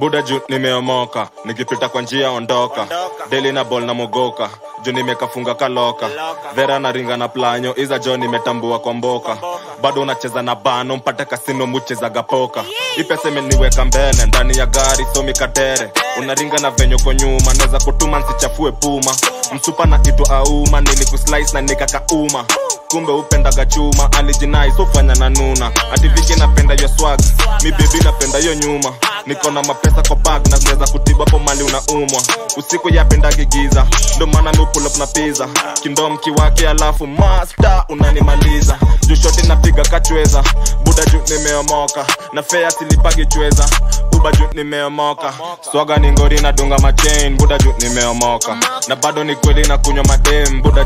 buda juu nimeomoka nikipita kwa njia ondoka deli na bol na mogoka juu nimekafunga kaloka vera na ringa na planyo iza jo nimetambua kwa mboka bado unacheza na bano mpate kasino muchezaga poka ipesa imeniweka mbele ndani ya gari somi kadere unaringa na venyo kwa nyuma naweza kutuma nsichafue puma msupa na kitu auma nilikuslice na nikakauma kumbe upendaga chuma alijinai sofanya na nuna ativiki napenda yo swag mi bebi napenda yo nyuma niko na mapesa kwa bag na zinaweza kutiba po mali unaumwa usiku yapendagi giza ndo maana mi pull up na pizza kindom kiwake alafu master unanimaliza juu shoti napiga kachweza buda juu nimeomoka na fea silipagi chweza buba juu nimeomoka swaga ni ngori na dunga machain buda juu nimeomoka na bado ni kweli na kunywa madem buda